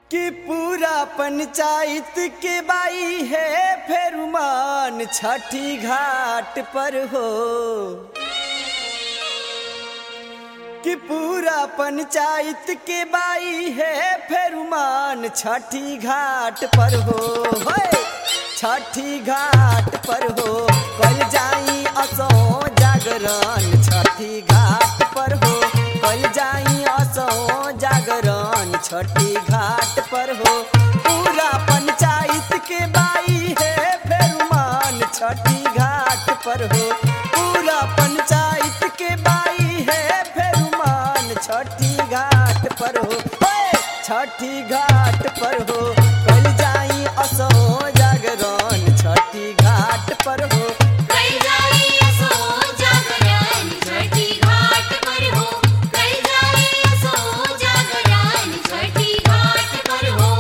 कि पूरा पंचायत के बाई है फेरुमान छठी घाट पर हो कि पूरा पंचायत के बाई है फेरुमान छठी घाट पर हो होय छठी घाट पर हो कल जाई असो जागरण छठी घाट पर हो कल जाई असो जागरण छठी घाट पर हो पूरा पंचायत के बाई है फेरुमान छठी घाट पर हो पूरा पंचायत के बाई है फेरुमान छठी घाट पर हो होय, छठी घाट पर हो कल जाई असो जागरण छठी घाट पर हो कल जाई असो जागरण छठी घाट पर हो कल जाई असो जागरण छठी घाट पर हो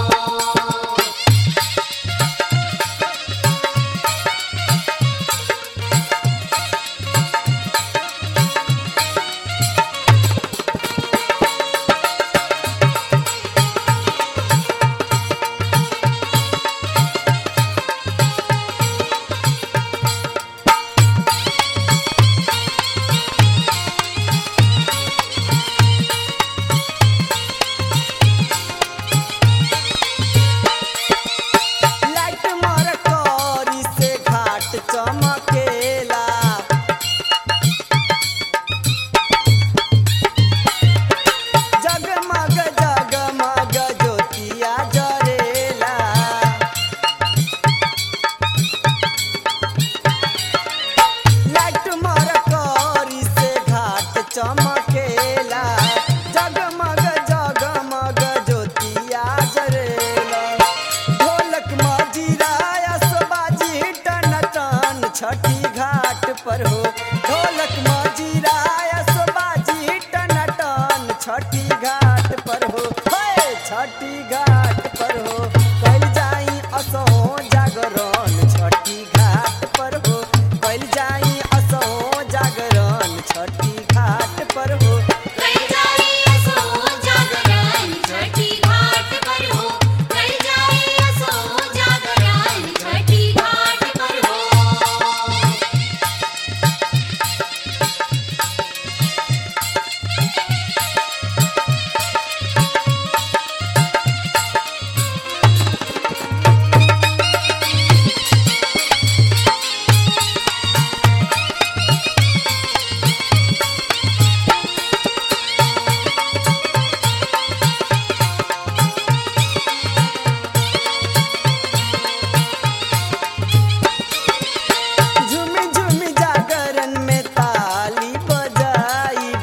लाइट मार करी से घाट चमकेला जगमग जगमग ज्योतिया जरेला लाइट मार करी से घाट चमकेला जगमग जगमग ज्योतिया जरेला ढोलक मजीरा असबाजी टन टन छठी घाट पर हो ढोलक मजीरा असबाजी टन टन छठी घाट पर हो हे छठी घाट पर हो कल जाई असो जागरण छठी घाट पर हो कल जाई असो जागरण छठी घाट पर हो कल जाई असो जागरण छठी घाट पर हो कल जाई असो जागरण छठी घाट पर हो झुमी झुमी जागरण में ताली बजाइब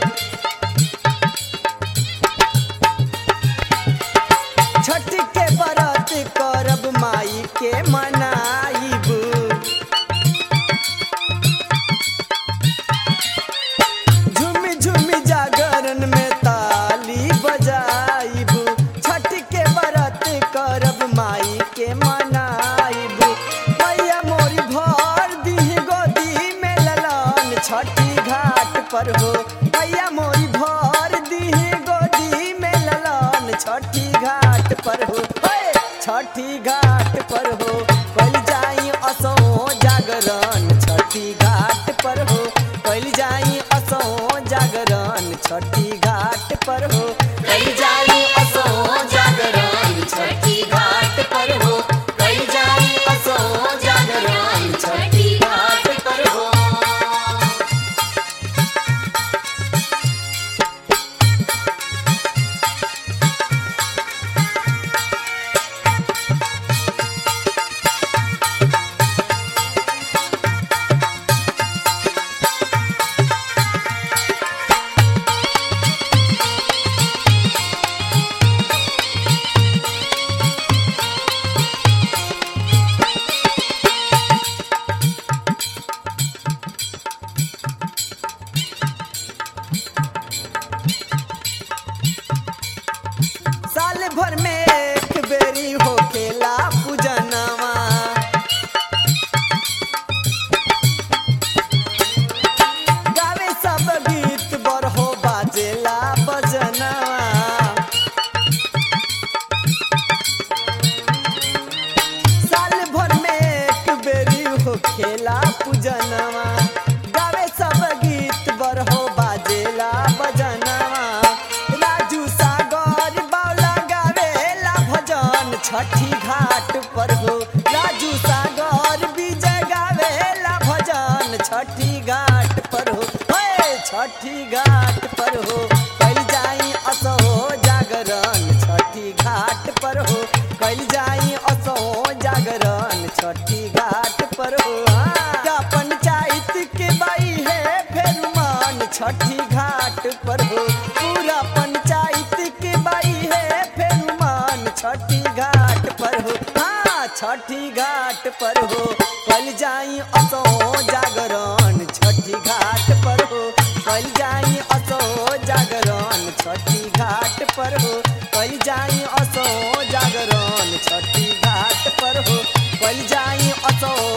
छठ के व्रत करब माई के मनाइब झुमी झुमी जागरण में ताली बजाइब छठ के व्रत करब माई के मनाइब मैया मोरी भर दी गोदी में ललन छठी घाट पर हो मैया मोरी भर दी गोदी में ललन छठी घाट पर हो हे, छठी घाट पर हो कल जाई असो जागरण छठी घाट पर हो कल जाई असो जागरण छठी घाट पर हो कल जाई असो जागरण छठी घाट पर हो कल जाई असो जागरण छठी घाट पर हो साल भर में एक बेरी होखेला पूजनवा गावे सब गीत बरहो बाजेला बजनवा छठी घाट पर हो राजू सागर विजय गावेला भजन छठी घाट पर हो हे छठी घाट पर हो कल जाई असो जागरण छठी घाट पर हो कल जाई असो जागरण छठी घाट पर हो हाँ। का पंचायत के बाई है फेर मान छठी घाट पर हो पूरा पंचायत के बाई है फेर मान छठी घाट पर हो हाँ छठी घाट पर हो कल जाई असो जागरण छठी घाट पर हो कल जाई असो जागरण छठी घाट पर हो कल जाई असो जागरण छठी घाट पर हो कल जाई असो